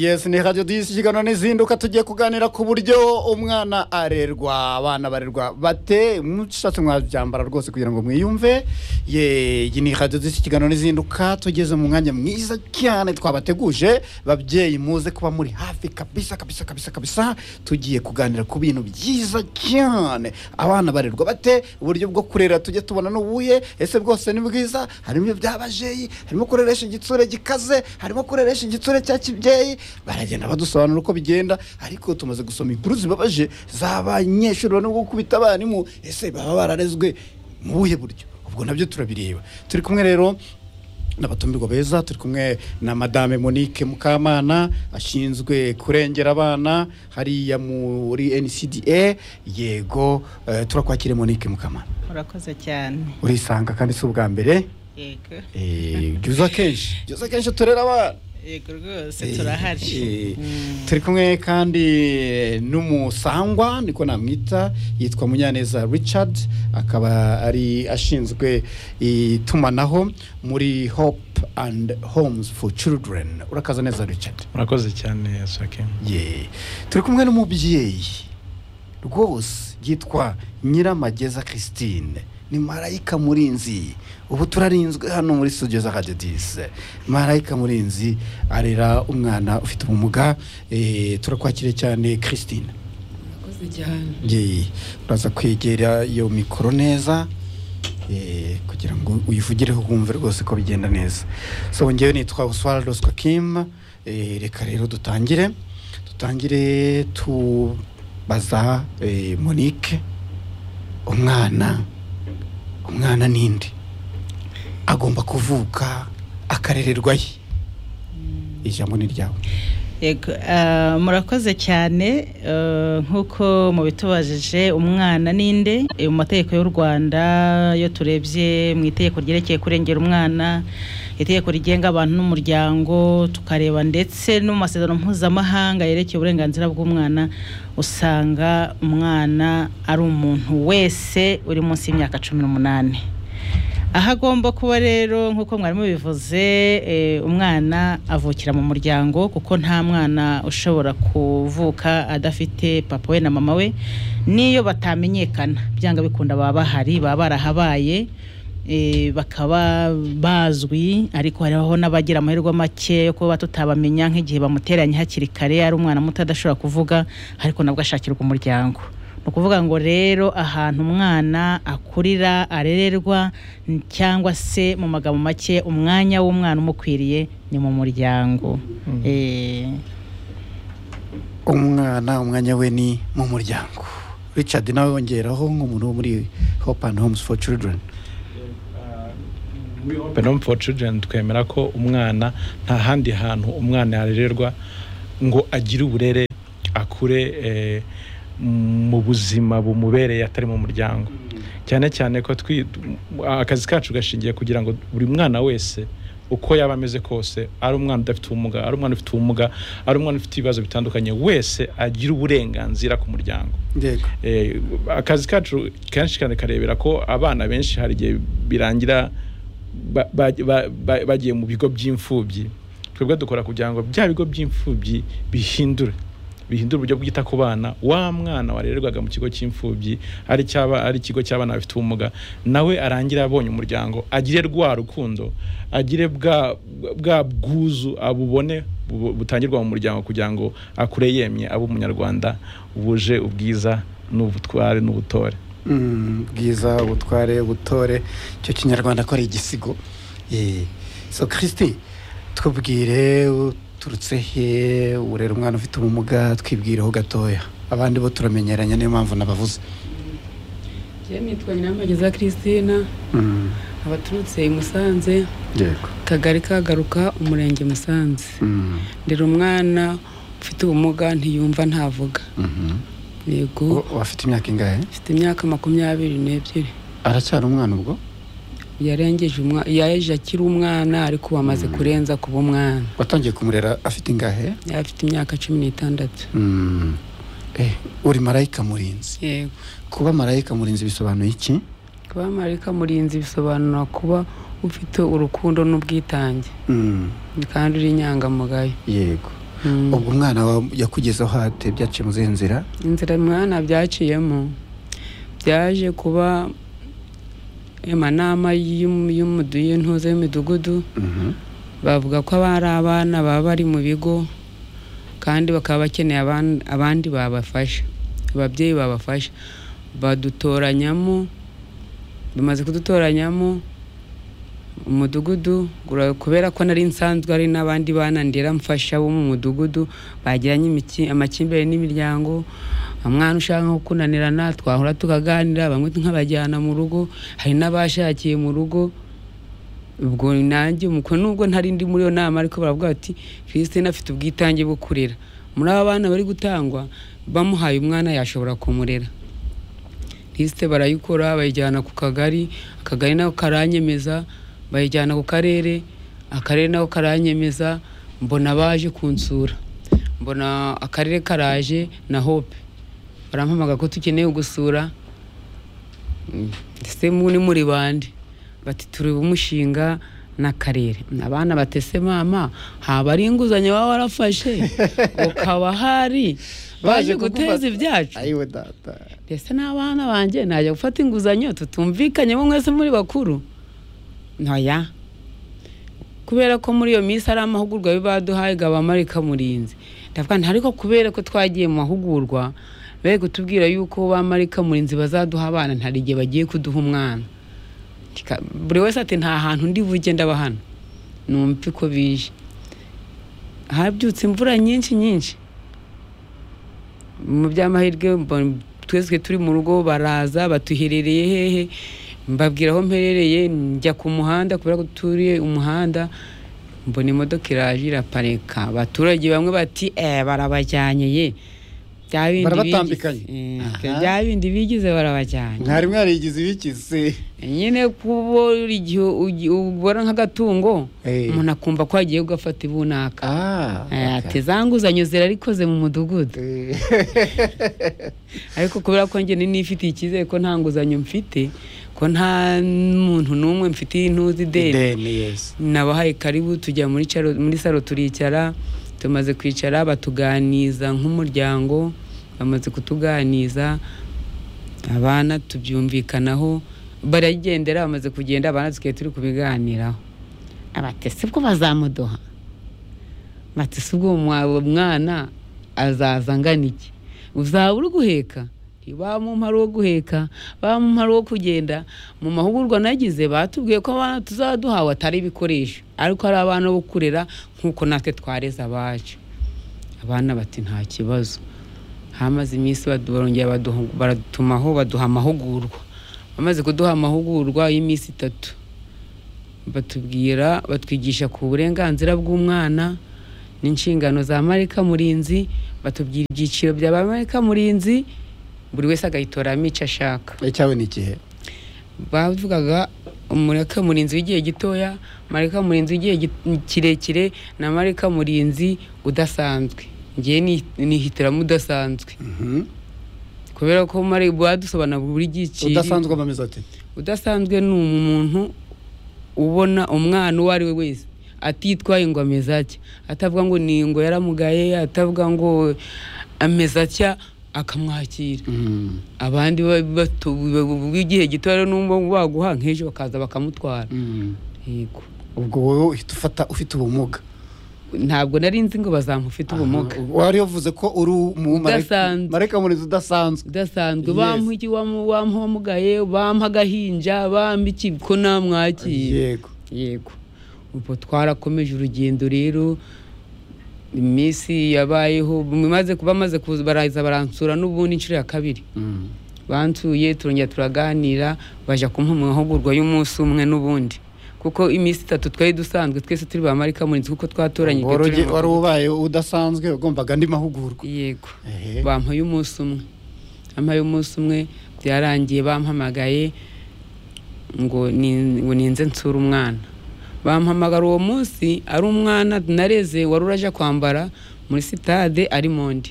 yes ni radiyo disi ikiganiro n'izinduka tugiye kuganira ku buryo umwana arerwa abana barerwa bate mushatse mwabyambara rwose kugira ngo mwiyumve ye iyi ni radiyo disi ikiganiro n'izinduka tugeze mu mwanya mwiza cyane twabateguje babyeyi muze kuba muri hafi kabisa kabisa kabisa kabisa tugiye kuganira ku bintu byiza cyane abana barerwa bate uburyo bwo kurera tujye tubona n'ubuye ese bwose ni bwiza harimo ibyo by'abajeyi harimo kureresha igitsure gikaze harimo kureresha igitsure cya kibyeyi baragenda badusobanura uko bigenda ariko tumaze gusoma inkuru zibabaje z'abanyeshuri barimo gukubita abarimu ese baba bararezwe mu buhe buryo ubwo nabyo turabireba turi kumwe rero n'abatumirwa beza turi kumwe na madame monique mukamana ashinzwe kurengera abana hariya muri ncda yego eh, turakwakire monique mukamana urakoze cyane urisanga kandi si ubwa mbere yego Eh, byiza kenshi byiza kenshi turera abana yego rwose turahari Eh, Mm. turi kumwe kandi n'umusangwa niko namwita yitwa munyaneza richard akaba ari ashinzwe itumanaho muri hope and homes for children urakaza neza richard murakoze cyane sake ye turi kumwe n'umubyeyi rwose yitwa nyiramageza christine ni marayika murinzi ubu turarinzwe hano muri studio za radio dise marayika murinzi arera umwana ufite ubumuga eh, turakwakire cyane christine Murakoze cyane ye uraza kwegera iyo mikoro neza eh, kugira ngo uyivugireho wumve rwose ko bigenda neza so ngewe nitwa uswara roswa kim eh, reka rero dutangire dutangire tubaza eh, monique umwana umwana ninde agomba kuvuka akarererwa ye ijambo ni ryawe yego ah, murakoze cyane eh, nk'uko mubitubajije umwana ninde Eh, mu mategeko y'u rwanda iyo turebye mu itegeko ryerekeye kurengera umwana itegeko rigenga abantu n'umuryango tukareba ndetse no mu masezerano mpuzamahanga yerekeye uburenganzira bw'umwana usanga umwana ari umuntu wese uri munsi y'imyaka cumi n'umunani aho agomba kuba rero nk'uko mwari mubivuze eh, umwana avukira mu muryango kuko nta mwana ushobora kuvuka adafite papa we na mama we n'iyo batamenyekana byanga bikunda baba bahari baba barahabaye eh, bakaba bazwi ariko hariho n'abagira amahirwe make yo kuba tutabamenya nk'igihe bamuteranye hakiri kare ari umwana muto adashobora kuvuga ariko nabwo ashakirwa umuryango ni ukuvuga ngo rero ahantu umwana akurira arererwa n- cyangwa se mu magambo make umwanya w'umwana umukwiriye ni mu muryango Eh, umwana umwanya we ni mu muryango richard nawe wongeraho nk'umuntu wo muri hope and homes for children benome for children twemera ko umwana nta handi hantu umwana yarererwa ngo agire uburere akure eh, mu buzima bumubereye atari mu muryango cyane cyane ko twi- akazi kacu gashingiye kugira ngo buri mwana wese uko yaba ameze kose ari umwana udafite ubumuga ari umwana ufite ubumuga ari umwana ufite ibibazo bitandukanye wese agira uburenganzira ku muryango yego Eh, akazi kacu kenshi kandi karebera ko abana benshi hari igihe birangira ba- ba- ba- ba- bagiye mu bigo by'imfubyi twebwe dukora kugira ngo bya bigo by'imfubyi bihindure bihindura uburyo bwita ku bana wa mwana warererwaga mu kigo cy'imfubyi ari cyaba ari ikigo cy'abana bafite ubumuga nawe arangira abonye umuryango agire rwa rukundo agire bwa bwa bwuzu abubone bu- butangirwa mu muryango kugira ngo akure yemye abe umunyarwanda wuje ubwiza n'ubutware n'ubutore Mm, bwiza ubutware ubutore icyo kinyarwanda ko ari igisigo Eh, so christi tubwire uturutse he urera umwana ufite ubumuga twibwireho gatoya abandi bo turamenyeranya niyo mpamvu nabavuze njyewe nitwa nyiramageza christina Mm, abaturutse i musanze yego kagari kagaruka umurenge musanze Mm, ndera umwana ufite ubumuga ntiyumva ntavuga mhm. yego U- afite imyaka ingahe afite imyaka makumyabiri n'ebyiri aracyari umwana ubwo yarengeje umwana yaje akiri umwana ariko ubu amaze kurenza kuba umwana watangiye kumurera afite ingahe afite imyaka cumi n'itandatu Mm. Eh, uri marayika murinzi yego kuba marayika murinzi bisobanuye iki kuba marayika murinzi bisobanura kuba ufite urukundo n'ubwitange Mm, kandi uri inyangamugayo yego ubwo umwana wawe yakugezeho hate byaciye mu zihe nzira inzira mwana byaciyemo byaje kuba amanama y'intuza y'imidugudu bavuga ko aba ari abana baba bari mu bigo kandi bakaba bakeneye aban- abandi babafasha ababyeyi babafasha badutoranyamo bamaze kudutoranyamo umudugudu ura- kubera ko nari nsanzwe ari n'abandi bana ndera mfasha bo mu mudugudu bagiranye imiki- amakimbirane n'imiryango umwana ushaka nko kunanirana twahura tukaganira bamwe nkabajyana mu rugo hari n'abashakiye mu rugo ubwo nanjye umuko nubwo ntari ndi muri iyo nama ariko baravuga bati Christine afite ubwitange bwo kurera muri aba bana bari gutangwa bamuhaye umwana yashobora kumurera lisite barayikora bayijyana ku kagari akagari nako karanyemeza bayijyana ku karere akarere nako karanyemeza mbona baje kunsura mbona akarere karaje na hope barampamaga ko tukeneye gusura Mm, ndetse mu ni muri bande bati tureba umushinga n'akarere abana batese mama haba ari inguzanyo waba warafashe ukaba hari baje guteza ibyacu ayiwe data mbese n'abana banjye najya gufata inguzanyo tutumvikanye bo mwese muri bakuru ntoya kubera ko muri iyo minsi ari amahugurwa baduhaye gabamarika murinzi ndavuga nti ariko kubera ko twagiye mu mahugurwa bari kutubwira yuko bamarika murinzi bazaduha abana ntari igihe bagiye kuduha umwana Tika- buri wese ati nta hantu ndi bujye ndaba hano numve ko bije habyutse imvura nyinshi nyinshi mu by'amahirwe mbo- twese turi mu rugo baraza batuherereye hehe mbabwira aho mperereye njya ku muhanda kubera ko turiye umuhanda mbona imodoka iraje iraparika abaturage bamwe bati eh barabajyanye ye bya bindi bigize- Barabatambikanye. Eh, Aha. bya bindi bigize barabajyanye mwari mwarigize ibikize nyine kuba buri gihe ugi- ubona nk'agatungo Eh. umuntu akumva ko agiye gufata ibunaka ah Eh, ati za nguzanyo zirarikoze mu mudugudu ariko kubera ko njye ninifitiye icyizere ko nta nguzanyo mfite ko nta muntu n'umwe mfitiye intuzi ideni deni yesi nabahaye karibu tujya muri caro- muri saro turicara tumaze kwicara batuganiza nk'umuryango bamaze kutuganiza abana tubyumvikanaho baragendera bamaze kugenda abana tukaye turi kubiganiraho abatesi bwo bazamuduha batesi ubwo uwo mwana azaza angana iki uzaba uri guheka bamumpa ari uwo guheka bamumpa ari uwo kugenda mu mahugurwa nagize batubwiye ko abana tuzaba duhawe atari ibikoresho ariko ari abana bo kurera nk'uko natwe twareze abacu abana bati nta kibazo hamaze iminsi badu- barongera baduha- baratumaho baduha amahugurwa bamaze kuduha amahugurwa y'iminsi itatu batubwira batwigisha ku burenganzira bw'umwana n'inshingano za marika murinzi batubwira ibyiciro bya ba marika murinzi buri wese agahitoramo icyo ashaka icyawe ni ikihe bavugaga marika murinzi w'igihe gitoya marika murinzi w'igihe gi- kirekire na marika murinzi udasanzwe ngewe ni- nihitiramo udasanzwe Mhm. kubera ko mari badusobanura buri giciro udasanzwe amameze ati udasanzwe ni umuntu ubona umwana uwo ari we wese atitwaye ngo ameze atya atavuga ngo ni ngo yaramugaye atavuga ngo ameze atya akamwakira Mhm. abandi ba- bato- b'igihe gito rero n'umwe baguha nk'ejo bakaza bakamutwara Mhm. yego ubwo wowe uhita ufata ufite ubumuga ntabwo nari nzi ngo bazamufite ubumuga Aha. wari wavuze ko uri mu Udasanzwe. marayika murinzi udasanzwe udasanzwe Yes. bamuha iki wamu- bamuha wamugaye bamuha agahinja bamuha iki ko namwakira yego yego ubwo twarakomeje urugendo rero iminsi yabayeho bamaze bamaze kuza baraza baransura n'ubundi inshuro ya kabiri Mhm. bansuye turongera turaganira baje kumpa amahugurwa y'umunsi umwe n'ubundi kuko iminsi itatu twari dusanzwe twese turi ba marika murinzi kuko twatoranyijwe Wari turi ugi- mu wari mahugurwa. ubaye udasanzwe ugombaga andi mahugurwa yego Ehe. bampaye umunsi umwe bampaye umunsi umwe byarangiye bampamagaye ngo ni- ngo ninze nsure umwana bampamagara uwo munsi ari umwana nareze wari uraje kwambara muri sitade ari mondi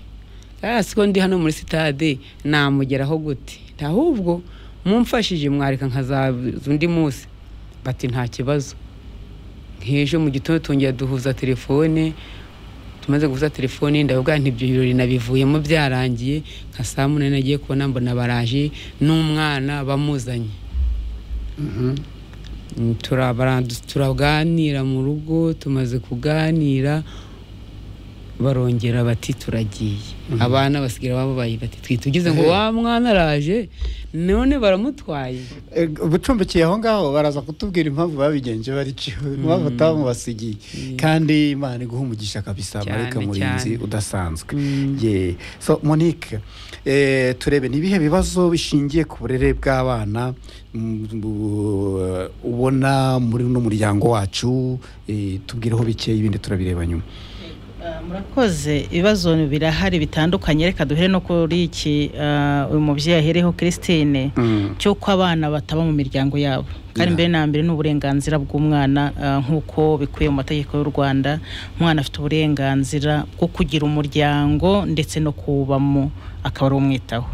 "Ah, si ko ndi hano muri sitade namugeraho gute ahubwo mumfashije mwareka nkazaza undi munsi bati nta kibazo nk'ejo mu gitondo tongera duhuza telefone tumaze gufata telefone ndavuga nti ibyo birori nabivuyemo byarangiye nka saa munani nagiye kubona mbona baraje n'umwana bamuzanye Mm, turabara- turaganira mu rugo tumaze kuganira barongera bati turagiye abana basigira bababaye bati twitugize ngo wa mwana araje none baramutwaye Eh, bucumbikiye aho ngaho baraza kutubwira impamvu babigenje bariciwe impamvu batamubasigiye kandi imana iguha umugisha kabisa Cyane, mareka murinzi cyane. udasanzwe ye so monique eh, turebe ni ibihe bibazo bishingiye ku burere bw'abana mm, bu- ubona muri uno muryango wacu eh, tubwireho bikeya ibindi turabireba nyuma Ah, murakoze ibibazo birahari bitandukanye reka duhere no kuri iki ah, uyu mubyeyi ahereho christine Mm. cy'uko abana bataba mu miryango yabo kandi Yeah. mbere na mbere ni uburenganzira bw'umwana ah, nk'uko bikuye mu mategeko y'u rwanda umwana afite uburenganzira bwo kugira umuryango ndetse no kuwubamo akaba ari umwitaho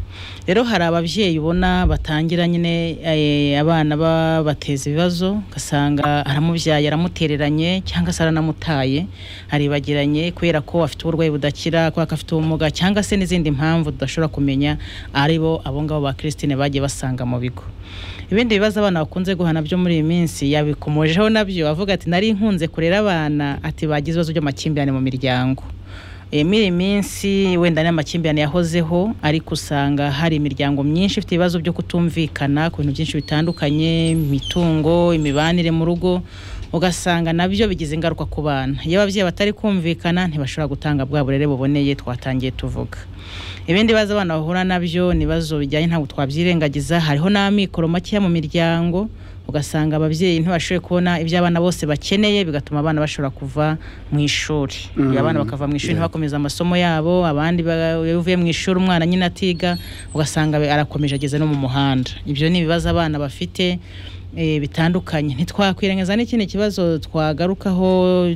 rero hari ababyeyi ubona batangira nyine eh, abana babateza ibibazo ugasanga aramubyaye aramutereranye cyangwa se aranamutaye aribagiranye kubera ko afite uburwayi budakira kubera ko afite ubumuga cyangwa se n'izindi mpamvu tudashobora kumenya aribo abo ngabo ba christine bagiye basanga mu bigo ibindi bibazo abana bakunze guhana byo muri iyi minsi yabikomojeho nabyo avuga ati nari nkunze kurera abana ati bagize ibibazo by'amakimbirane mu miryango Eh, muri iyi minsi wenda n'amakimbirane yahozeho ariko usanga hari imiryango myinshi ifite ibibazo byo kutumvikana ku bintu byinshi bitandukanye imitungo imibanire mu rugo ugasanga nabyo bigize ingaruka ku bana iyo ababyeyi batari kumvikana ntibashobora gutanga bwa burere buboneye twatangiye tuvuga ibindi bibazo abana bahura nabyo ni ibibazo bijyanye ntabwo twabyirengagiza hariho n'amikoro makeya mu miryango ugasanga ababyeyi ntibashoboye kubona ibyo abana bose bakeneye bigatuma abana bashobora kuva mu ishuri Mm. iyo abana bakava mu ishuri Yeah. ntibakomeze amasomo yabo abandi ba- iyo uvuye mu ishuri umwana nyine atiga ugasanga be- arakomeje ageze no mu muhanda ibyo ni ibibazo abana bafite eh, bitandukanye ntitwakwirengaza n'ikindi kibazo twagarukaho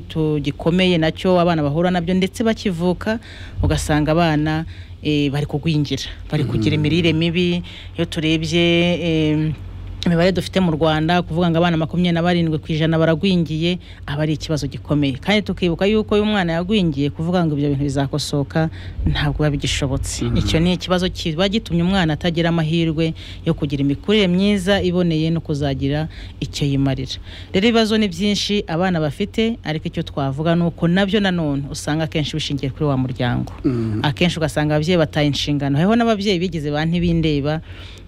tu- gikomeye nacyo abana bahura nabyo ndetse bakivuka ugasanga abana eh, bari kugwingira bari kugira imirire mibi iyo turebye eh, imibare dufite mu rwanda kuvuga ngo abana makumyabiri na barindwi ku ijana baragwingiye aba ari ikibazo gikomeye kandi tukibuka yuko iyo umwana yagwingiye kuvuga ngo ibyo bintu bizakosoka ntabwo biba bigishobotse icyo ni ikibazo kiba gitumye umwana atagira amahirwe yo kugira imikurire myiza iboneye no kuzagira icyo yimarira rero ibibazo ni byinshi abana bafite ariko icyo twavuga ni uko nabyo nanone usanga akenshi bishingiye kuri wa muryango Mm. akenshi ugasanga ababyeyi bataye inshingano hariho n'ababyeyi bigize ba ntibindeba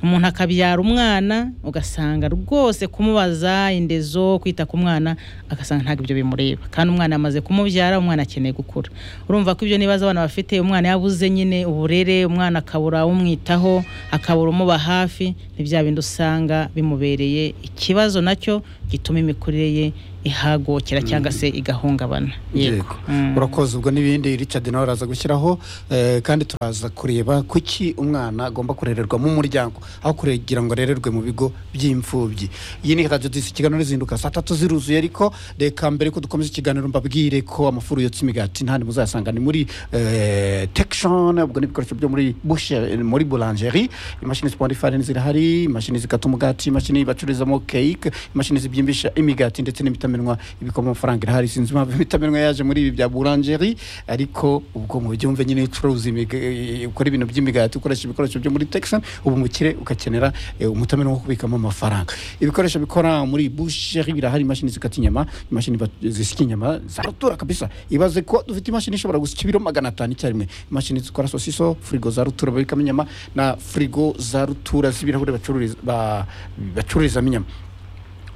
umuntu akabyara umwana ugasanga rwose kumubaza indezo kwita ku mwana agasanga ntabwo ibyo bimureba kandi umwana yamaze kumubyara umwana akeneye gukura urumva ko ibyo n'ibibazo abana bafite umwana yabuze nyine uburere umwana akabura umwitaho akabura umuba hafi ni bya bindi usanga bimubereye ikibazo nacyo gituma imikurire ye ihagokera cyangwa se igahungabana yego urakoze ubwo n'ibindi richard nawe araza gushyiraho eh, kandi turaza kureba kuki umwana agomba kurererwa mu muryango aho kugira ngo arererwe mu bigo by'imfubyi iyi ni radio disi ikiganiro rizinduka saa tatu ziruzuye ariko reka mbere ko dukomeza ikiganiro mbabwire ko amafuru yotsa imigati ntandi muzayasanga ni muri eh, tekishoni ubwo ni ibikoresho byo muri bushe muri bulanjeri imashini zipondera ifarini zirahari imashini zikata umugati imashini bacururizamo keke imashini zibyimbisha imigati ndetse n'imitamenwa ibikoma amafaranga irahari sinzi impamvu imitamenwa yaje muri ibi bya buranjeri ariko ubwo mu byumve nyine iyo ucuruza imiga- eh, ukora ibintu by'imigati ukoresha ibikoresho byo muri tekishoni uba umukire ugakenera eh, umutamenwa wo kubikamo amafaranga ibikoresho bikora muri busheri birahari imashini zikata inyama imashini bat- zisya inyama zarutura kabisa ibaze ko dufite imashini ishobora gusya ibiro magana atanu icyarimwe imashini zikora sosiso firigo za rutura babikamo inyama na firigo za rutura z'ibirahure bacururiza- ba- bacururizamo inyama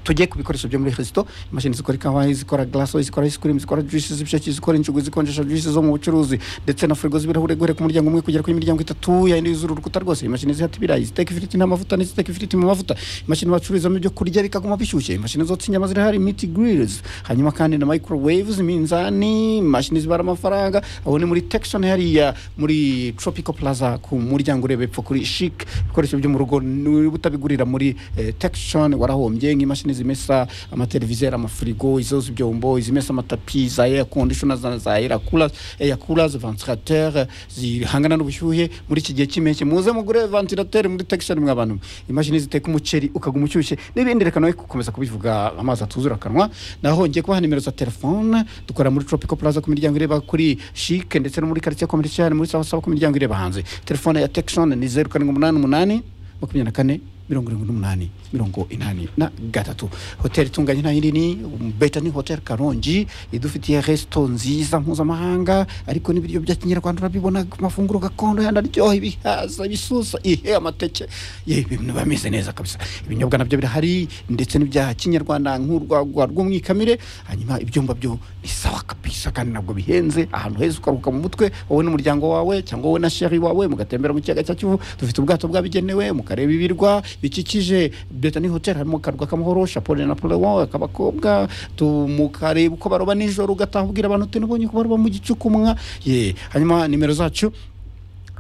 tugiye ku bikoresho byo muri resito imashini zikora ikawa zikora glaso zikora ice cream zikora juice z'ibisheke zikora injugu zikonjesha juice zo mu bucuruzi ndetse na firigo z'ibirahure guhere ku muryango umwe kugera ku miryango itatu yayindi yuzura urukuta rwose imashini zihata ibirayi ziteka ifiriti n'amavuta n'iziteka ifiriti mu mavuta imashini bacururizamo ibyo kurya bikaguma bishyushye imashini zotsa inyama zirahari miti grills hanyuma kandi na microwaves iminzani imashini zibara amafaranga aho ni muri tekishoni hariya muri tropical plaza ku muryango ureba epfo kuri shik ibikoresho byo mu rugo ni utabigurira muri eh, tekishoni warahombye nk'imashini zimesa amateleviziyo amafirigo izoza ibyombo izimesa amatapi za air conditioner za za air coolers air coolers ventilateur zihangana n'ubushyuhe muri iki gihe cy'impeshyi muze mugure ventilateur muri Texan mwa bantu imashini ziteka umuceri ukaguma ushyushye n'ibindi reka nawe gukomeza kubivuga amazi atuzura akanwa naho ngiye kubaha nimero za telefone dukora muri Tropical Plaza ku miryango ireba kuri Chic ndetse no muri quartier commercial muri sawa sawa ku miryango ireba hanze telefone ya Texan ni 0788 makumyabiri na kane mirongo irindwi n'umunani mirongo inani na gatatu hoteli itunganye nta yindi ni beta ni hoteli karongi idufitiye resito nziza mpuzamahanga ariko n'ibiryo bya kinyarwanda urabibona ku mafunguro gakondo yandi aryoha ibihaza ibisusa ihe amateke ye ibintu biba bimeze neza kabisa ibinyobwa nabyo birahari ndetse n'ibya kinyarwanda nk'urwagwa rw'umwikamire hanyuma ibyumba byo ni sawa kabisa kandi ntabwo bihenze ahantu heza ukaruhuka mu mutwe wowe n'umuryango wawe cyangwa wowe na sheri wawe mugatembera mu kiyaga cya kivu dufite ubwato bwabigenewe mukareba ibirwa bikikije betani hoteli harimo akarwa k'amahoro shapole na polewo ak'abakobwa tu- mukareba uko baroba nijoro ugataha ubwira abantu uti nabonye ko baroba mu gicukumwa ye hanyuma nimero zacu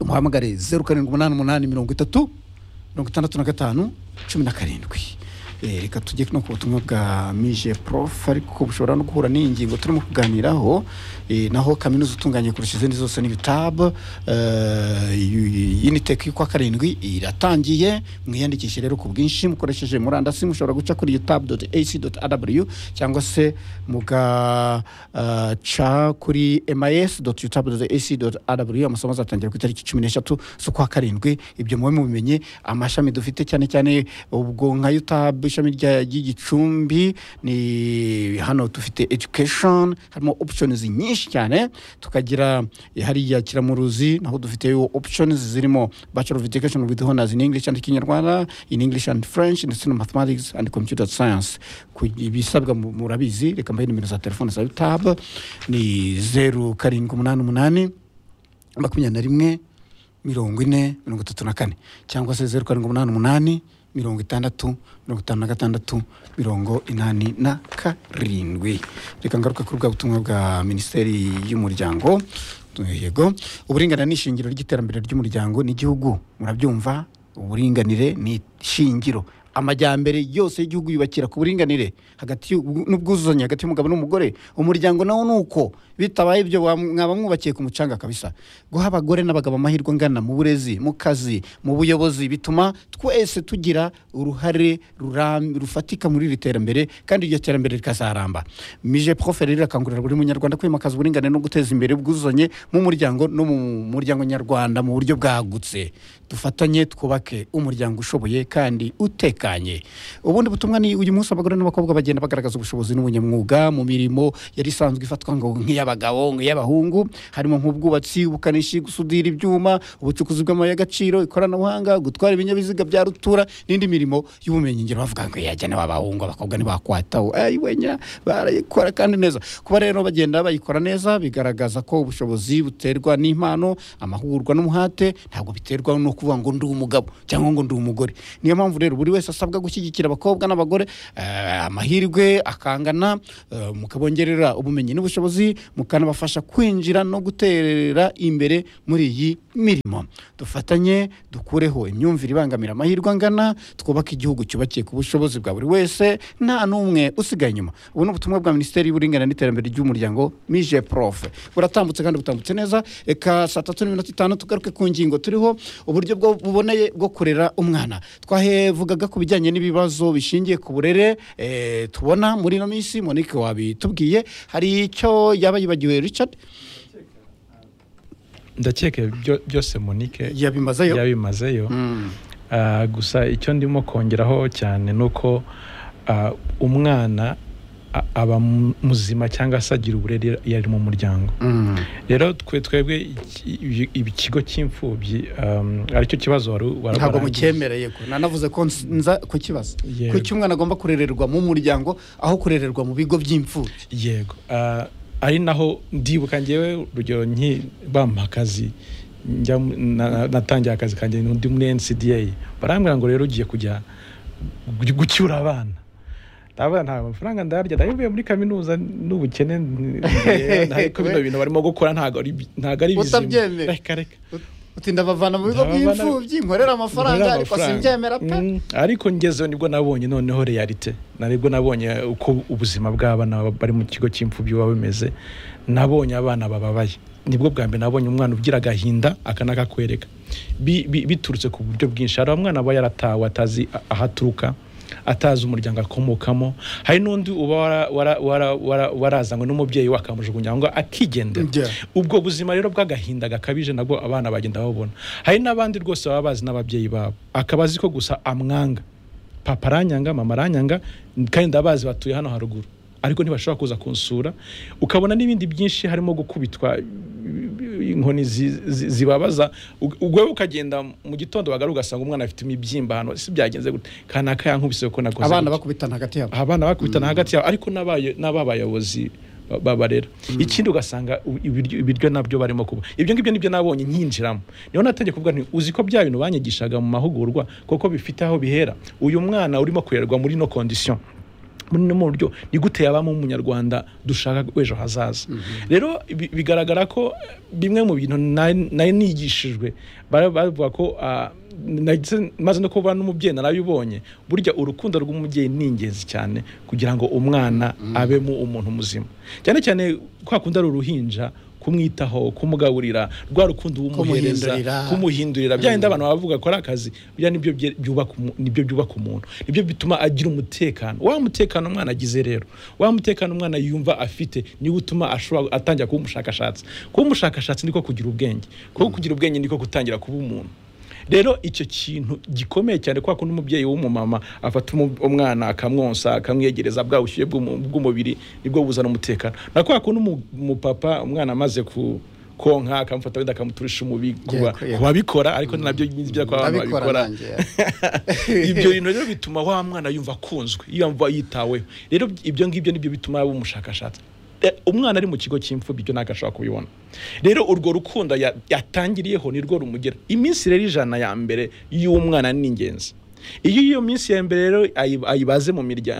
muhamagare zeru karindwi umunani umunani mirongo itatu mirongo itandatu na gatanu cumi na karindwi Eh, reka tujye no ku butumwa bwa mije prof ariko bushobora no guhura n'iyi ngingo turimo kuganiraho Eh, naho kaminuza itunganye kurusha izindi zose n'ibitabu unitek y'ukwa karindwi iratangiye mwiyandikishe rero ku bwinshi mukoresheje murandasi mushobora guca kuri utabu ac rw cyangwa se mugaca kuri mis utabu ac rw amasomo azatangira ku itariki cumi n'eshatu z'ukwa karindwi ibyo mube mubimenye amashami dufite cyane cyane ubwo nka utabu ishami rya- ry'igicumbi ni hano dufite education harimo options nyinshi cyane tukagira eh, hariya kiramuruzi naho dufiteyo options zirimo bachelor of education with honors in english and kinyarwanda in english and french ndetse na mathematics and computer science Ku- ibisabwa mu- murabizi reka mbahe nimero za telefone za utabu ni zeru karindwi umunani umunani makumyabiri na rimwe mirongo ine mirongo itatu na kane cyangwa se zeru karindwi umunani umunani mirongo itandatu mirongo itanu na gatandatu mirongo inani na karindwi reka ngaruka kuri bwa butumwa bwa minisiteri y'umuryango yego uburinganire ni ishingiro ry'iterambere ry'umuryango n'igihugu murabyumva uburinganire ni ishingiro amajyambere yose y'igihugu yubakira ku buringanire hagati y'ubw- n'ubwuzuzanye hagati y'umugabo n'umugore umuryango nawo ni uko bitabaye ibyo wa- mwaba mwubakiye ku mucanga kabisa guha abagore n'abagabo amahirwe angana mu burezi mu kazi mu buyobozi bituma twese tugira uruhare ruram- rufatika muri iri terambere kandi iryo terambere rikazaramba mije profe rero irakangurira buri munyarwanda kwimakaza uburinganire no guteza imbere ubwuzuzanye mu muryango no mu muryango nyarwanda mu buryo bwagutse dufatanye twubake umuryango ushoboye kandi utekanye ubundi butumwa ni uyu munsi abagore n'abakobwa bagenda bagaragaza ubushobozi n'ubunyamwuga mu mirimo yari isanzwe ifatwa ngo nk'iy'abagabo nk'iy'abahungu harimo nk'ubwubatsi ubukanishi gusudira ibyuma ubucukuzi bw'amabuye y'agaciro ikoranabuhanga gutwara ibinyabiziga bya rutura n'indi mirimo y'ubumenyingiro bavuga ngo yajya n'abahungu abakobwa ntibakwataho ayiwenya barayikora kandi neza kuba rero bagenda bayikora neza bigaragaza ko ubushobozi buterwa n'impano amahugurwa n'umuhate ntabwo biterwa no kuvuga ngo ndi umugabo cyangwa ngo ndi umugore niyo mpamvu rero buri wese asabwa gushyigikira abakobwa n'abagore eh, amahirwe akangana eh, mukabongerera ubumenyi n'ubushobozi mukanabafasha kwinjira no gutera imbere muri iyi mirimo dufatanye dukureho imyumvire ibangamira amahirwe angana twubake igihugu cyubakiye ku bushobozi bwa buri wese nta n'umwe usigaye inyuma ubu ni ubutumwa bwa minisiteri y'uburinganire n'iterambere ry'umuryango mije profe buratambutse kandi butambutse neza reka saa tatu n'iminota itanu tugaruke ku ngingo turiho uburyo bwo buboneye bwo kurera umwana twahevugaga ku bijyanye n'ibibazo bishingiye ku burere eh, tubona muri ino minsi monique wabitubwiye hari icyo yaba yibagiwe richard ndakeka byo- byose monike yabimazeyo yabimazeyo Mm. Ah, gusa icyo ndimo kongeraho cyane ni uko ah, umwana a- aba mu- muzima cyangwa se agira uburere iyo ari mu muryango Mm. rero twe twebwe iki- ibi- ibi- ikigo cy'imfubyi um, aricyo kibazo wari wari- ntabwo warangije. mucyemereye ko nanavuze ko nza kukibaza Yego. kuki umwana agomba kurererwa mu muryango aho kurererwa mu bigo by'imfubyi yego Ah, ari naho ndibuka ngewe urugero nki bampa akazi njya mu- na- natangiye akazi kanjye ndi muri ncda barambwira ngo rero ugiye kujya gu- gucyura abana ndavuga nta amafaranga ndarya ndavuye muri kaminuza n'ubukene n- ngiye- ariko bino bintu barimo gukora ntabwo ari bi- ntabwo ari bizima Utabyemera. reka reka uti ndabavana mu bigo Ndabavana- by'imfubyi nkorera amafaranga Nkorera ariko amafaranga. simbyemera pe Mm, ariko ngezeho nibwo nabonye noneho realite naribwo nabonye uko ubuzima bw'abana bari mu kigo cy'imfubyi buba bumeze nabonye abana bababaye nibwo bwa mbere nabonye umwana ugira agahinda aka nakakwereka Bi- bi- biturutse ku buryo bwinshi hari umwana aba yaratawe atazi a- aho aturuka atazi umuryango akomokamo hari n'undi uba wara- wara- wara- wara- warazanywe n'umubyeyi we akamujugunya ngo akigendera Yeah. ubwo buzima rero bw'agahinda gakabije nabwo abana bagenda babona hari n'abandi rwose baba bazi n'ababyeyi babo akaba azi ko gusa amwanga papa aranyanga mama aranyanga kandi ndabazi batuye hano haruguru ariko ntibashobora kuza kunsura ukabona n'ibindi byinshi harimo gukubitwa inkoni zi- zi- zibabaza Ug- ubwo wowe ukagenda mu gitondo wagaruka ugasanga umwana afite imibyimba hano si byagenze gute kanaka yankubise ko nakoze abana gutya." bakubitana hagati yabo abana bakubitana hagati yabo ariko n'abaye- n'ababayobozi ba- babarera ikindi ugasanga u- ibiryo ibiryo nabyo barimo kuba ibyo ngibyo nibyo nabonye nkinjiramo niho natangiye kuvuga nti uzi ko bya bintu banyigishaga mu mahugurwa kuko bifite aho bihera uyu mwana urimo kurerwa muri no condition muri no mu buryo ni gute yabamo umunyarwanda dushaka w'ejo hazaza rero bi- bigaragara ko bimwe mu bintu nari nari nigishijwe bara- bavuga ko ah, nahise- maze no kuba n'umubyeyi narabibonye burya urukundo rw'umubyeyi ni ingenzi cyane kugira ngo umwana abemo umuntu muzima cyane cyane kwa kundi ari uruhinja kumwitaho kumugaburira rwa rukundo umuhereza Kumuhindurira. kumuhindurira bya bindi abantu bavuga ko ari akazi bya nibyo bye- byubaka umu- nibyo byubaka umuntu nibyo bituma agira umutekano wa mutekano umwana agize rero wa mutekano umwana yumva afite niwo utuma ashobora atangira kuba umushakashatsi kuba umushakashatsi niko kugira ubwenge kuko kugira ubwenge niko gutangira kuba umuntu rero icyo kintu gikomeye cyane kwa kundi umubyeyi w'umumama afata umu- umwana akamwonsa akamwegereza bwa bushyuhe bw'umu- bw'umubiri nibwo buzana umutekano na kwa kundi umu- umupapa umwana amaze ku konka akamufata wenda akamuturisha umubiri kuba- Yeah, yeah. kubabikora ariko ni nabyo nzibya ko abantu ndabikora babikora nanjye ibyo bintu rero bituma wa mwana yumva akunzwe yumva yitaweho rero ibyo ngibyo nibyo bituma yaba umushakashatsi Eh, umwana ari mu kigo cy'imfubyi ibyo ntabwo ashobora kubibona rero urwo rukundo ya- yatangiriyeho ni rwo rumugera iminsi rero ijana ya mbere y'umwana ni ingenzi iyo iyo minsi ya mbere rero ayi- ayibaze mu miryango